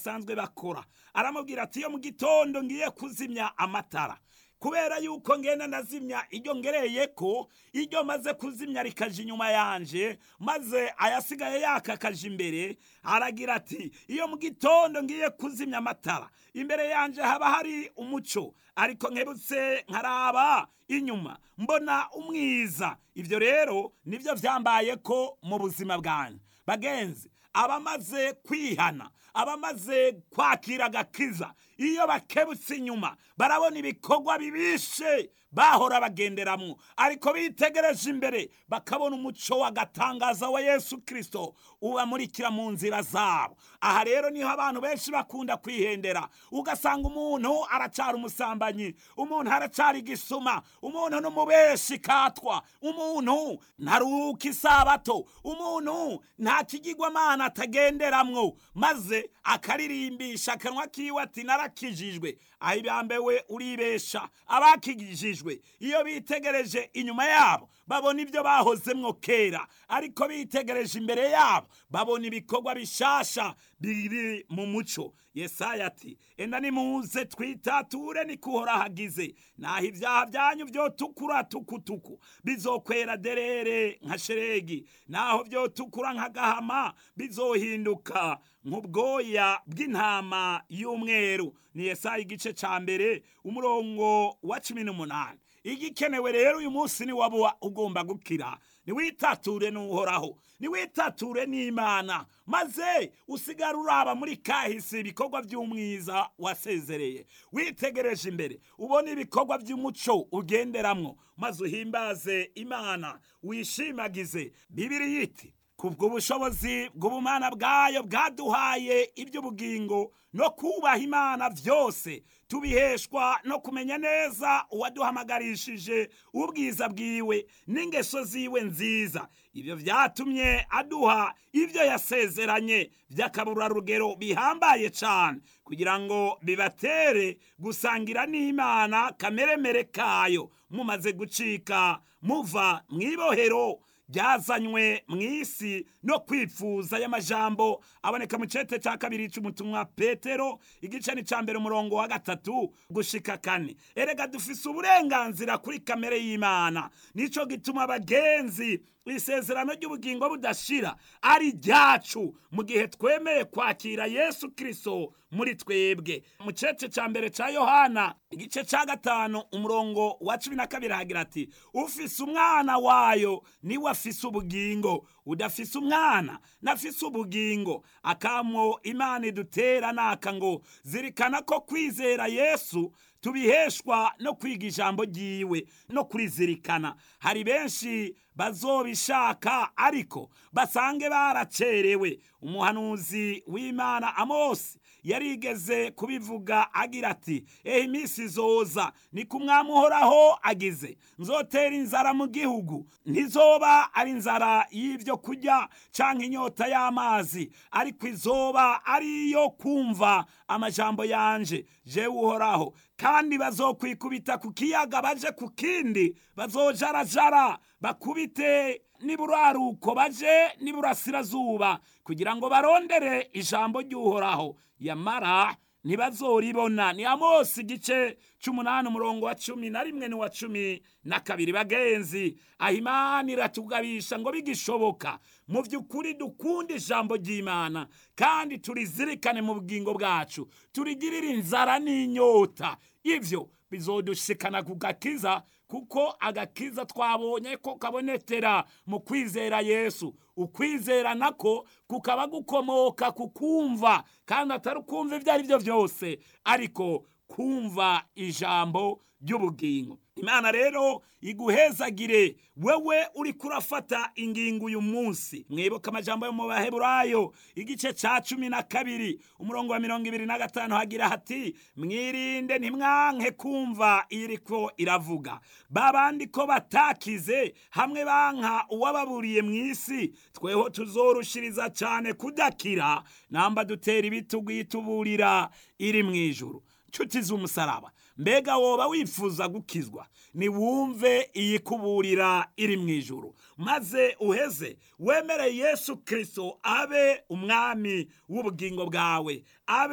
basanzwe bakora aramubwira ati iyo mu gitondo ngiye kuzimya amatara kubera yuko ngenda ndazimya iryo ngereye ko iryo maze kuzimya rikaja inyuma yanje maze ayasigaye yaka akaja imbere aragira ati iyo mu gitondo ngiye kuzimya amatara imbere yanje haba hari umuco ariko nkebutse nkaraba inyuma mbona umwiza ibyo rero nibyo byambaye ko mu buzima bwanjye bagenzi abamaze kwihana abamaze kwakira agakiza iyo bakebutse inyuma barabona ibikorwa bibishe bahora bagenderamwo ariko bitegereje imbere bakabona umuco w'agatangaza wa yesu kirisito ubamurikira mu nzira zabo aha rero niho abantu benshi bakunda kwihendera ugasanga umuntu aracara umusambanyi umuntu aracara igisuma umuntu n'umubeshi katwa umuntu ntaruhuka isabato umuntu nta kigirwamana atagenderamwo maze akaririmbisha akanwa kiwe ati narakijijwe aho ibambewe uribesha abakigijijwe iyo bitegereje inyuma yabo babona ibyo bahozemwo kera ariko bitegereje imbere yabo babona ibikorwa bishasha biri mu muco yesaya ati enda nimuze twitature niko uhoraho agize naho ibyaha byanyu byotukura tukutuku bizokwera derere nka sheregi naho byotukura nk'agahama bizohinduka nk'ubwoya bw'intama y'umweru ni yesaya igice cya mbere umurongo wa cumi n'umunani igikenewe rero uyu munsi ni waba ugomba gukira niwitature n'uhoraho niwitature n'imana maze usigara uraba muri kahise ibikorwa by'umwiza wasezereye witegereje imbere ubona ibikorwa by'umuco ugenderamwo maze uhimbaze imana wishimagize bibiri yiti kubw'ubushobozi bw'ubumana bwayo bwaduhaye iby'ubugingo no kubaha imana byose tubiheshwa no kumenya neza uwaduhamagarishije ubwiza bwiwe n'ingeso ziwe nziza ibyo byatumye aduha ibyo yasezeranye by'akaburarugero bihambaye cyane kugira ngo bibatere gusangira n'imana kameremere kayo mumaze gucika muva mu ibohero byazanywe mu isi no kwifuza y'amajambo aboneka mu cete cya kabiri cy'umutumwa petero igice ni cya mbere umurongo wa gatatu gushika kane erega dufise uburenganzira kuri kamere y'imana nicyo gituma abagenzi isezerano ry'ubugingo budashira ari ryacu mu gihe twemeye kwakira yesu kirisito muri twebwe mu cece cya mbere cya yohana igice cya gatanu umurongo wa cumi na kabiri hagira ati ufise umwana wayo niwe afise ubugingo udafise umwana nafise ubugingo akamwo imana idutera naka ngo zirikana ko kwizera yesu tubiheshwa no kwiga ijambo ryiwe no kurizirikana hari benshi bazobishaka ariko basange baracerewe umuhanuzi w'imana amosi yarigeze kubivuga agira ati ehe iminsi izoza ni ku mwami uhoraho agize nzotera inzara mu gihugu ntizoba ari inzara y'ibyo kurya cyangwa inyota y'amazi ariko izoba ari iyo kumva amajambo yanje jewe uhoraho kandi bazokwikubita ku kiyaga baje ku kindi bazojarajara bakubite niburaruko baje niburasirazuba kugira ngo barondere ijambo ry'uhoraho yamara ntibazoribona ni amosi igice cy'umunani umurongo wa cumi na rimwe n'uwa cumi na kabiri bagenzi aho imana iratugabisha ngo bigishoboka mu by'ukuri dukunda ijambo ry'imana kandi turizirikane mu bugingo bwacu turigirire inzara n'inyota ibyo bizodushikana ku gakiza kuko agakiza twabonye ko kabonetera mu kwizera yesu ukwizera nako kukaba gukomoka ku kumva kandi atari ukumva ibyo ari byo byose ariko kumva ijambo ry'ubugingo imana rero iguhezagire wewe uri kurafata ingingo uyu munsi mwibuka amajambo yo mu baheburayo igice cya cumi na kabiri umurongo wa mirongo ibiri na gatanu hagira hati mwirinde ntimwanke kumva iriko iravuga babandi ko batakize hamwe banka uwababuriye mu isi tweho tuzorushiriza cyane kudakira namba dutera ibitugu yituburira iri mu ijuru nshuti z'umusaraba mbega woba wifuza gukizwa niwumve iyi kuburira iri mu ijuru maze uheze wemere yesu kirisito abe umwami w'ubugingo bwawe abe